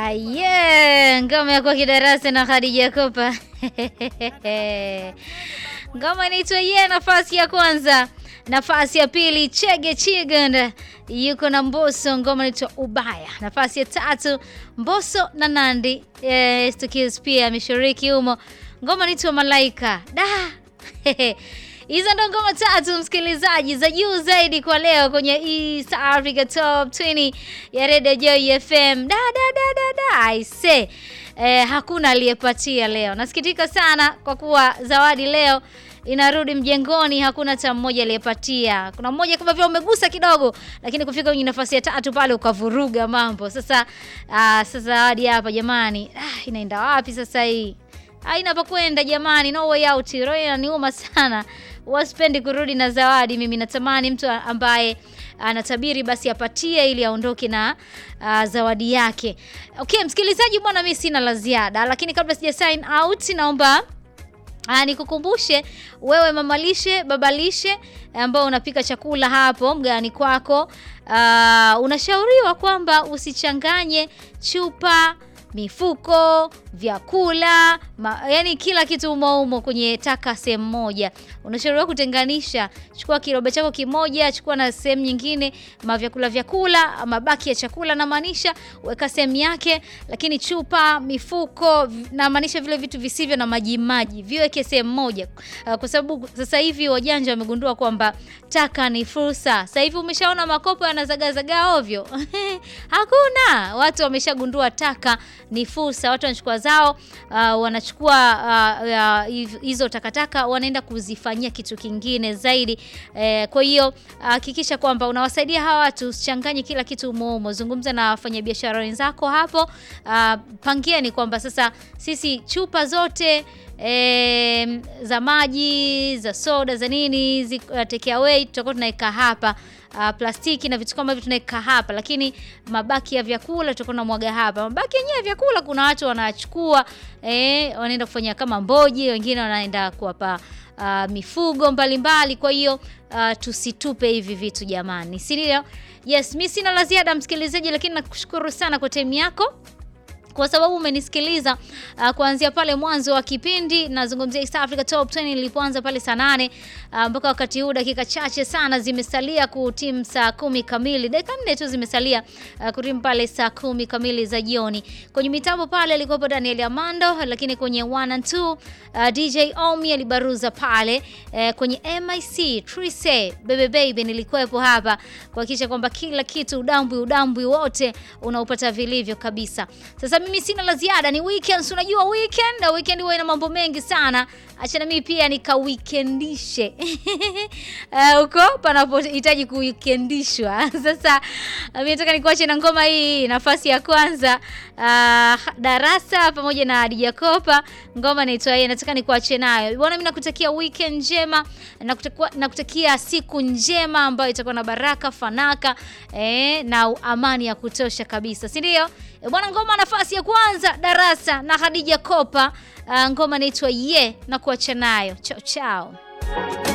Aye, ngoma ya kwa kidarasa na Khadija Kopa. Ngoma inaitwa ye, nafasi ya kwanza. Nafasi ya pili Chege Chiganda yuko na Mbosso, ngoma inaitwa Ubaya. Nafasi ya tatu Mbosso na Nandi eh, Stukis pia ameshiriki humo, ngoma inaitwa Malaika. Da hizo ndo ngoma tatu msikilizaji, za juu zaidi kwa leo kwenye East Africa Top 20 ya Radio Joy FM. Da da da da da I say eh, hakuna aliyepatia leo. Nasikitika sana kwa kuwa zawadi leo inarudi mjengoni, hakuna hata mmoja aliyepatia. Kuna mmoja kama vile umegusa kidogo, lakini kufika kwenye nafasi ya tatu pale ukavuruga mambo. Sasa ah, sasa zawadi hapa jamani, ah, inaenda wapi sasa hii? Haina pa kwenda jamani, no way out. Roho inaniuma sana, wasipendi kurudi na zawadi. Mimi natamani mtu ambaye anatabiri basi apatie ili aondoke na uh, zawadi yake. Okay, msikilizaji bwana, mimi sina la ziada, lakini kabla sija sign out naomba Aa, nikukumbushe wewe mamalishe babalishe ambao unapika chakula hapo mgani kwako, aa, unashauriwa kwamba usichanganye chupa mifuko, vyakula ma, yani kila kitu umo umo kwenye taka sehemu moja. Unashauriwa kutenganisha. Chukua kiroba chako kimoja, chukua na sehemu nyingine mavyakula vyakula, mabaki ya chakula na maanisha weka sehemu yake, lakini chupa, mifuko na maanisha vile vitu visivyo na maji maji viweke sehemu moja, uh, kwa sababu sasa hivi wajanja wamegundua kwamba taka ni fursa. Sasa hivi umeshaona makopo yanazagazaga ovyo hakuna, watu wameshagundua taka ni fursa. Watu wanachukua zao, uh, wanachukua hizo uh, uh, takataka wanaenda kuzifanyia kitu kingine zaidi. Eh, kwa hiyo hakikisha uh, kwamba unawasaidia hawa watu, usichanganye kila kitu umoumo. Zungumza na wafanyabiashara wenzako hapo, uh, pangieni kwamba sasa sisi chupa zote E, za maji za soda za nini zi, uh, take away tutakuwa tunaweka hapa uh, plastiki na vitu kama hivyo tunaweka hapa, lakini mabaki ya vyakula tutakuwa tunamwaga hapa. Mabaki yenyewe ya vyakula kuna watu wanachukua eh, wanaenda kufanya kama mboji, wengine wanaenda kuwapa uh, mifugo mbalimbali mbali. Kwa hiyo uh, tusitupe hivi vitu jamani, si ndio? Yes, mimi sina la ziada msikilizaji, lakini nakushukuru sana kwa time yako kwa sababu umenisikiliza uh, kuanzia pale mwanzo wa kipindi. Nazungumzia East Africa Top 20 ilipoanza pale saa nane uh, mpaka wakati huu, dakika chache sana zimesalia kutimu saa kumi kamili, dakika nne tu zimesalia uh, kutimu pale saa kumi kamili za jioni. Kwenye mitambo pale alikuwepo Daniel Amando, lakini kwenye 1 and 2 uh, DJ Omi alibaruza pale uh, kwenye MIC Trise Bebe Baby nilikuwepo hapa kuhakikisha kwamba kila kitu udambwi udambwi wote unaupata vilivyo kabisa. Sasa mimi sina la ziada, ni weekend. Unajua weekend na weekend huwa ina mambo mengi sana. Acha na mimi pia nika weekendishe huko uh, panapohitaji kuweekendishwa. Sasa mimi nataka nikuache na ngoma hii, nafasi ya kwanza uh, darasa pamoja na Hadija Kopa, ngoma inaitwa yeye. Nataka nikuache nayo bwana. Mimi nakutakia weekend njema, nakutakia, nakutakia siku njema ambayo itakuwa na baraka fanaka eh, na amani ya kutosha kabisa, si ndio? Bwana, ngoma nafasi ya kwanza darasa na Khadija Kopa. Uh, ngoma inaitwa ye na kuacha nayo chao chao.